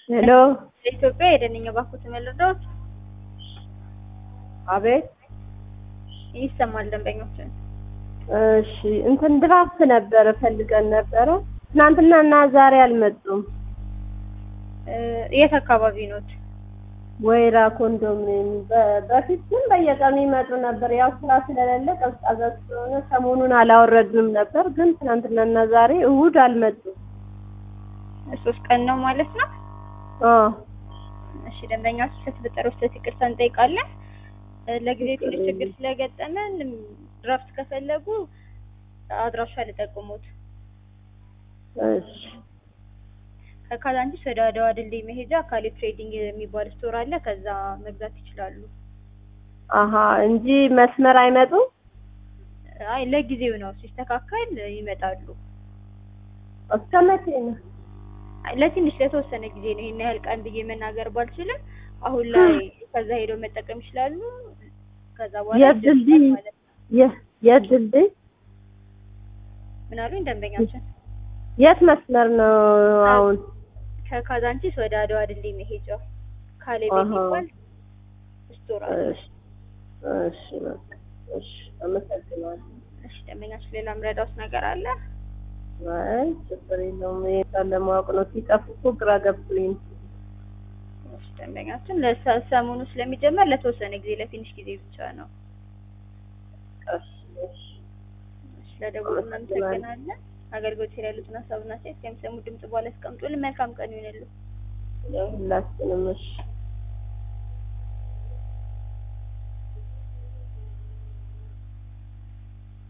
ሄሎ ለኢትዮጵያ የደንኛ ባንኩ ተመልዶት አቤት ይሰማል ደንበኞችን እሺ እንትን ድራፍት ነበረ ፈልገን ነበረ ትናንትና እና ዛሬ አልመጡም እ የት አካባቢ ኖት? ወይራ ኮንዶሚኒየም በ- በፊት ግን በየቀኑ ይመጡ ነበር ያው ስራ ስለሌለ ቀዝቃዛ ስለሆነ ሰሞኑን አላወረድንም ነበር ግን ትናንትና እና ዛሬ እሑድ አልመጡም ሶስት ቀን ነው ማለት ነው። አዎ እሺ ደንበኛችን ስለተፈጠረው ስህተት ይቅርታ እንጠይቃለን። እ ለጊዜው ትንሽ ችግር ስለገጠመን ድራፍት ከፈለጉ አድራሻ ልጠቁሙት። እሺ ከካዛንቺስ ወደ አድዋ ድልድይ መሄጃ ካሌ ትሬዲንግ የሚባል ስቶር አለ። ከዛ መግዛት ይችላሉ። አሀ እንጂ መስመር አይመጡም አይ ለጊዜው ነው፣ ሲስተካከል ይመጣሉ። እስከ መቼ ነው አይ ለትንሽ ለተወሰነ ጊዜ ነው። ይሄን ያህል ቀን ብዬ መናገር ባልችልም አሁን ላይ ከዛ ሄደው መጠቀም ይችላሉ። ከዛ በኋላ የት ድልድይ? ይደርሳል ማለት ነው። የ- የት ድልድይ ምን አሉኝ ደንበኛችን? የት መስመር ነው አሁን ከካዛንቺስ ወደ አድዋ ድልድይ መሄጃ ካሌ አሃ። የሚባል ስቶር አለ። እሺ እሺ በቃ እሺ አመሰግናለሁ እሺ ደንበኛችን ሌላ ምረዳውስ ነገር አለ? አይ ችግር የለውም ይሄን ለማወቅ ነው ሲጠፉ እኮ ግራ ገብቶኝ ነው እሺ ደንበኛችን ለሰ- ሰሞኑ ስለሚጀመር ለተወሰነ ጊዜ ለትንሽ ጊዜ ብቻ ነው። እሺ እሺ እሺ ለደቡብ እናመሰግናለን። አገልግሎት ላይ ያሉትን ሀሳብና አስተያየት ከሚሰሙ ድምጽ በኋላ ያስቀምጡልን። መልካም ቀን ይሁንልዎ። ሁላችንም እሺ